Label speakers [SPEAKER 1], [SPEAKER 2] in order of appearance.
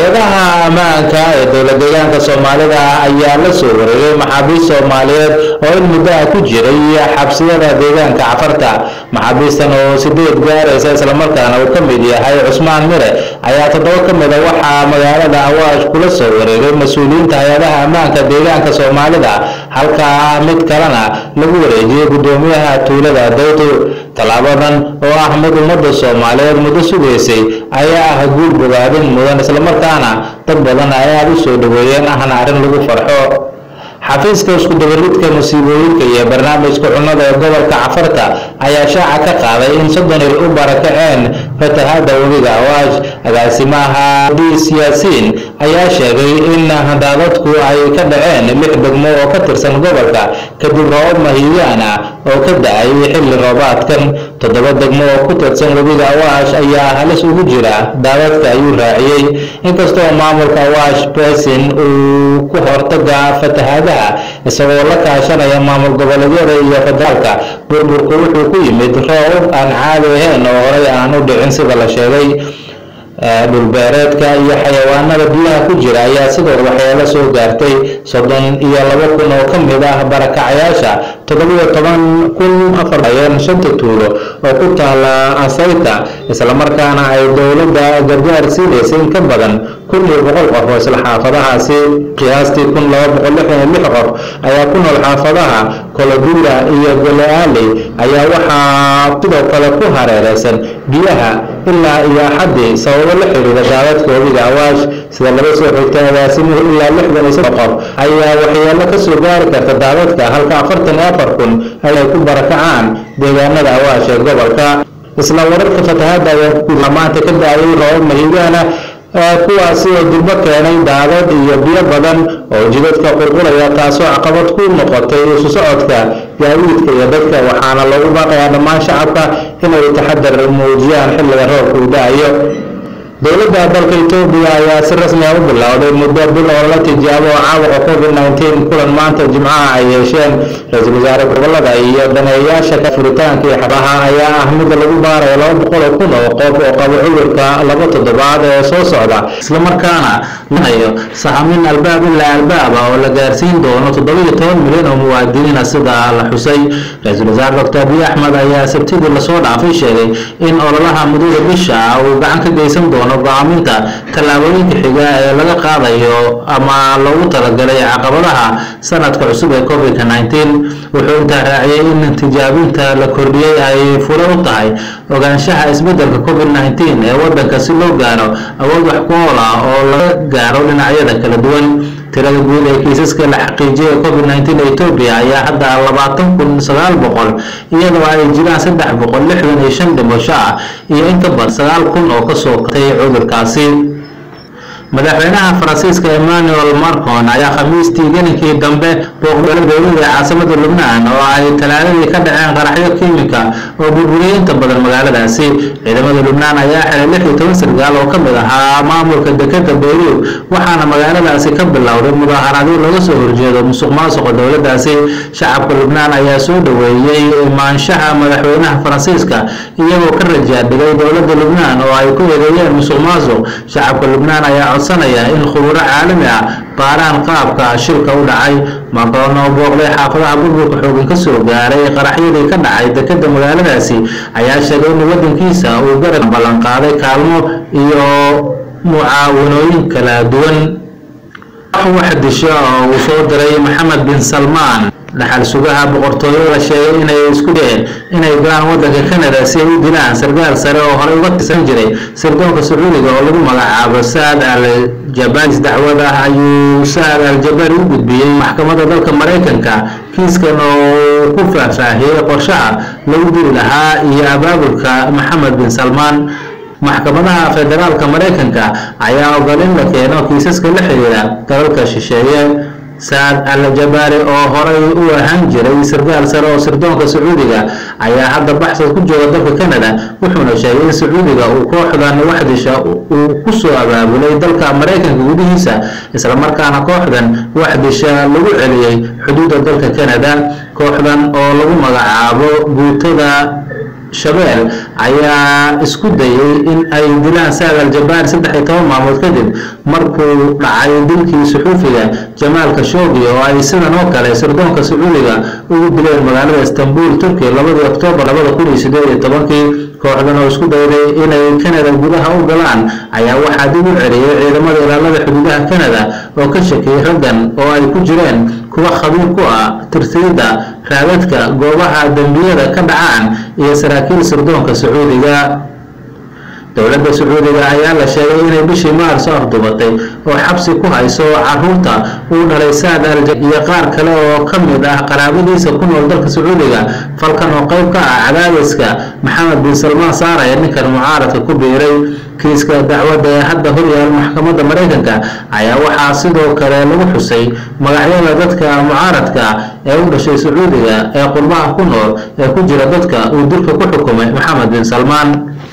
[SPEAKER 1] hay-adaha ammaanka ee dowlad deegaanka soomaalida ayaa la soo wareegay maxaabiist soomaaliyeed oo in muddo ah ku jiray xabsiyada deegaanka cafarta maxaabiistan oo sideed gaaraysa islamarkaana uu ka mid yahay cusmaan mire ayaa toddoba ka mida waxaa magaalada awaash kula soo wareegay mas-uuliyiinta hay-adaha ammaanka deegaanka soomaalida halka mid kalena lagu wareejiyey guddoomiyaha tuulada dawto tallaabadan oo ah mid ummadda soomaaliyeed muddo sugaysay ayaa ah guul bogaadin mudan islamarkaana dad badan ay aada u soo dhaweeyeen ahna arrin lagu farxo xafiiska isku dabaridka musiibooyinka iyo barnaamijka cunnada ee gobolka cafarta ayaa shaaca ka qaaday in soddon il u barakaceen fatahaada webiga awaash agaasimaha diis yaasiin ayaa sheegay in daadadku ay ka dhaceen lix degmo oo ka tirsan gobolka kadib roobab mahiigaan ah oo ka da-ay xilli roobaadkan toddoba degmo oo ku tirsan webiga awaash ayaa halis ugu jira daadadka ayuu raaciyey inkastoo maamulka awaash basin uu ku hortaga fatahaadaha isagoo la kaashanaya maamul goboleedyada iyo federaalka burburku wuxuu ku yimid roob aan caadi ahayn oo horey aan u dhicin sida la sheegay dhulbeereedka iyo xayawaanada biyaha ku jira ayaa sidoo waxyeelo soo gaartay soddon iyo laba kun oo ka mid ah barakacayaasha toddobiyo toban kun afar ayeen shanta tuulo oo ku taala asayta islamarkaana ay dowladda gargaar siinaysa in ka badan kun iyo boqol qof oo isla xaafadahaasi qiyaastii kun laba boqol lixdan iyo lix qof ayaa ku nool xaafadaha koloduura iyo goleali ayaa waxaa sidoo kale ku hareereysan biyaha ilaa iyo axadii sababo la xiriira daadadka webiga awaash sida laga soo xigtay agaasimuhu ilaa lixdan iyo saddex qof ayaa waxyeelo ka soo gaari karta daadadka halka afartan iyo afar kun ay ku barakacaan deegaanada awaash ee gobolka isla wararka fatahaada ayaa maanta ka da-ayay roobab mahiigaana kuwaasi oo durbo keenay daadad iyo biyo badan oo jidadka qulqulaya taasoo caqabad ku noqotay isu socodka gaadiidka iyo dadka waxaana loogu baaqayaa dhammaan shacabka inay taxadar muujiyaan xilliga roobka uu da-ayo dowladda dalka etoobiya ayaa si rasmi ah u bilowday muddo bil oo la tijaabo caabuqa covid nineteen kulan maanta jimcaha ay yeesheen ra-iisul wasaare gobolada iyo daneeyaasha furitaanka iyo xabaha ayaa ah mid lagu baarayo laba boqol oo kun oo qof oo qabo cudurka laba toddobaad ee soo socda islamarkaana lanayo sahamin albaab ilaa albaaba oo la gaarsiin doono toddobiyo toban milyan oo muwaadiniina sida la xusay ra-iisul wasaare doctor abiy axmed ayaa sabtidii lasoo dhaafay sheegay in ololaha muddada bisha uu gacan ka geysan doono go-aaminta tallaabooyinka xiga ee laga qaadayo ama loogu talagalay caqabadaha sanadka cusub ee covid nineteen wuxuu intaa raaciyey in tijaabinta la kordhiyey ay fure u tahay ogaanshaha isbedelka covid nineteen ee wadanka si loo gaaro awood wax ku ool ah oo laga gaaro dhinacyada kala duwan tirada guud ee kiisaska la xaqiijiyay covid nineteen ee etoobiya ayaa hadda labaatan kun sagaal boqol iyadoo ay jiraan saddex boqol lixdan iyo shan dhimasho ah iyo inka badan sagaal kun oo kasoo katay cudurkaasi madaxweynaha faransiiska emmanuel marcon ayaa khamiistii gelinkii dambe booqday dowlada ee caasimada lubnaan oo ay talaadadii ka dhaceen qaraxyo kiimika oo burburiyay inta badan magaaladaasi ciidamada lubnaan ayaa xiray lix iyo toban sargaal oo ka mid ahaa maamulka dekeda beyruud waxaana magaaladaasi ka bilowday mudaaharadyo laga soo horjeedo musuq maasuqa dowladaasi shacabka lubnaan ayaa soo dhaweeyey imaanshaha madaxweynaha faransiiska iyagoo ka rajaadhigay dowlada lubnaan oo ay ku eedeeyeen musuq maasuq shacabka lubnaan ayaa codsanaya in khuburo caalami ah baaraan qaabka shilka u dhacay macron oo booqday xaafadaha burburka xoogan ka soo gaaray qaraxyadii ka dhacay dekeda magaaladaasi ayaa sheegay in wadankiisa uu garab ballanqaaday kaalmo iyo mucaawanooyin kala duwan wax disho oo uu soo diray maxamed bin salmaan dhaxal sugaha boqortooyada sheegay inay isku dayeen inay galaan wadanka canada si ay u dilaan sargaal sare oo horey uga tirsan jiray sirdoonka sacuudiga oo lagu magacaabo saad al jabalis dacwada ayuu saad al jabari u gudbiyey maxkamadda dalka maraykanka kiiskan oo ku faahfaahiyey qorshaha lagu diri lahaa iyo abaabulka maxamed bin salmaan maxkamadaha federaalka maraykanka ayaa ogol in la keeno kiisaska la xiriira dalalka shisheeye saad al jabaari oo horay u ahaan jiray sargaal sare oo sirdoonka sacuudiga ayaa hadda baxsad ku jooga dalka canada wuxuuna sheegay in sacuudiga uu kooxdan waxdisha uu ku soo abaabulay dalka maraykanka gudihiisa islamarkaana kooxdan waxdisha lagu celiyey xuduudda dalka canada kooxdan oo lagu magacaabo guutada shabeel ayaa isku dayay in ay dilaan saad al-jabaar saddex iyo toban maalmood kadib markuu dhacay dilkii suxuufiga jamaal khashoggi oo ay sidan oo kale sirdoonka sacuudiga ugu dileen magaalada istanbul turkiya labadii oktoobar labada kun iyo sideed iyo tobankii kooxdan oo isku dayday inay kanada gudaha u galaan ayaa waxaa dib u celiyay ciidamada ilaalada xuduudaha kanada oo ka shakiyay raggan oo ay ku jireen kuwa khabiir ku ah tirtirida raadadka goobaha dembiyada ka dhacaan iyo saraakiil sirdoonka sacuudiga dowladda sacuudiga ayaa la sheegay inay bishii maarso afdubatay oo xabsi ku hayso caruurta uu dhalay saad alja iyo qaar kale oo ka mid ah qaraabadiisa ku nool dalka sacuudiga falkan oo qayb ka ah cadaadiska maxamed bin salmaan saaraya ninkan mucaaradka ku biiray kiiska dacwadda ee hadda horyaal maxkamadda maraykanka ayaa waxaa sidoo kale lagu xusay magacyada dadka mucaaradka ee u dhashay sacuudiga ee qurbaha ku nool ee ku jira dadka uu dilka ku xukumay maxamed bin salmaan